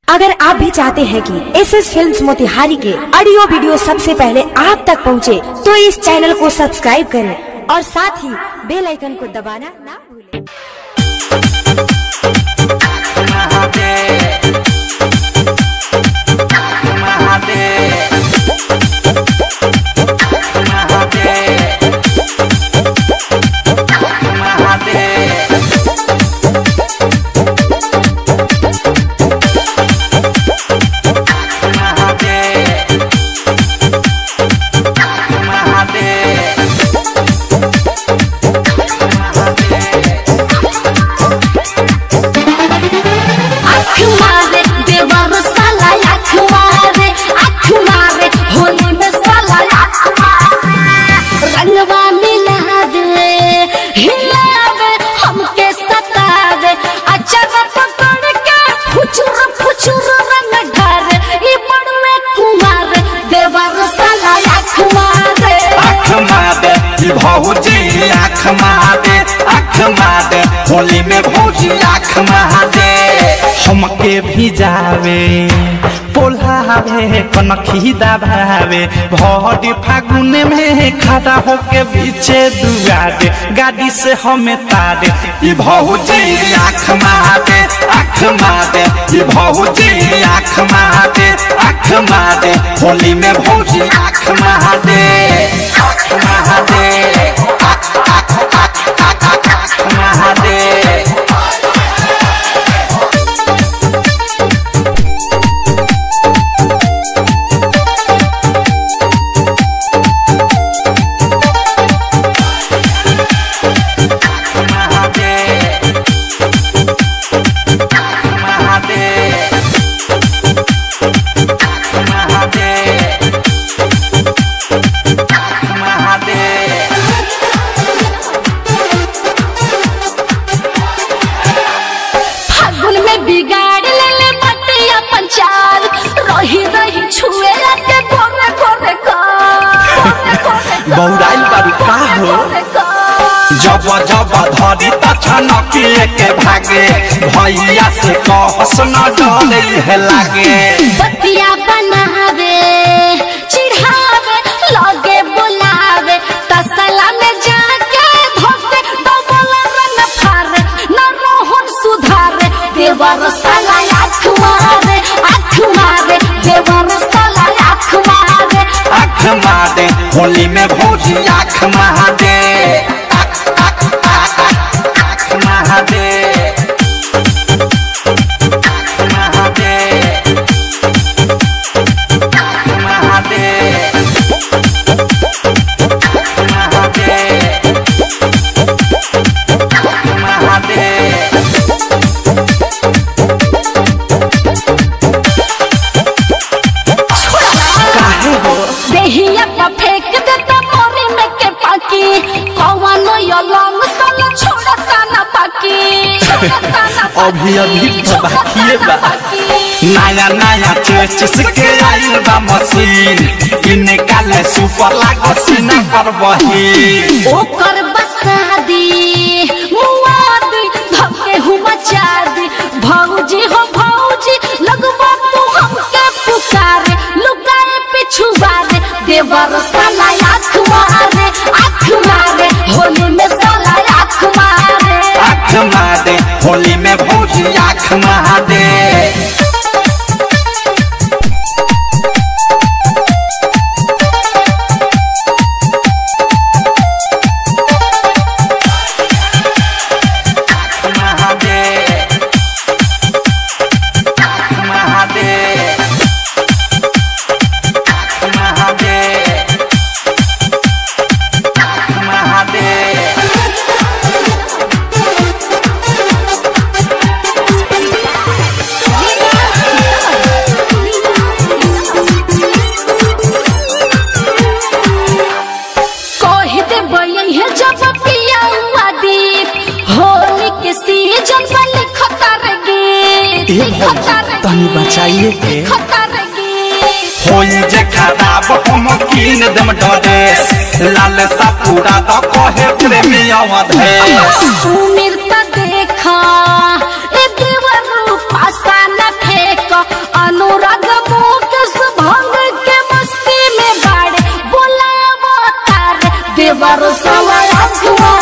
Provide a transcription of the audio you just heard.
अगर आप भी चाहते हैं कि एस एस फिल्म मोतिहारी के ऑडियो वीडियो सबसे पहले आप तक पहुंचे, तो इस चैनल को सब्सक्राइब करें और साथ ही बेल आइकन को दबाना ना भूलें आँख मारे देवर साला आँख मारे आँख मारे होली में साला आँख मारे रंगवा मिला दे हिलावे हमके सतावे अचार पकड़ के फुचुर फुचुर रंग ढारे ई बड़ुए कुमार देवर साला आँख मारे आँख मादे ई भौजी आँख मादे आँख मादे होली में भौजी आँख मादे हमके भी जावे पोल्हावे कनखी दबावे भौडी फागुन में खड़ा होके पीछे दुआरे गाड़ी से हमें तारे ई भौजी आँख मादे आँख मादे ई भौजी आँख मादे आँख मादे होली में भौजी आँख मादे आँख मादे आँख आँख आँख आँख आँख आँख मादे फागुन में बिगाड़ ले ले बटिया पंचाल रही रही छुए के गोरे गोरे का बौराइल बारू का हो? जब जब धरी तछनकिए के भागे भैया से कहस न डरे है लागे बतिया बनावे चिढ़ावे लगे बुलावे तसला में जाके धोके डबल रन फारे न रोहन सुधारे देवर साला आँख मारे आँख मारे देवर साला आँख मारे आँख मादे होली में भौजी आँख महादे आँख आँख आँख आँख आँख महादे आँख महादे आँख महादे आँख महादे आँख महादे काहे हो देहिया पर फेंक देता मोरी में के पाकी कौनो यो लॉन्ग साला छोड़ता ना पाकी छोड़ता ना अभी अभी तो बाकिए बा। बाकी। नया नया चेचिस के आइल बा मशीन इने काले सुपर लागो सीना कर बही ओकर बसादी मुआदी धके हूँ मचादी भौजी हो भौजी लगवा तू हमके पुकारे लुकाए पिछुआरे देवर साला आँख मारे आँख मारे होली में साला आँख मारे आँख मादे होली में भौजी आँख महादे महादे महादे महादे महादे कह दे बयन है जब पिया हुआ दीप होली के सीजन पर लिखता रे गीत ए लिखता रे भौजी, तनी गीत, बचाइए के। लिखता रे गीत। होई जे खराब हम कीन देम ड्रेस लाल सा पूरा द कहे प्रेमी अवधेश सुमिर त देखा ए देवर पासा न फेंक बरसावा आँख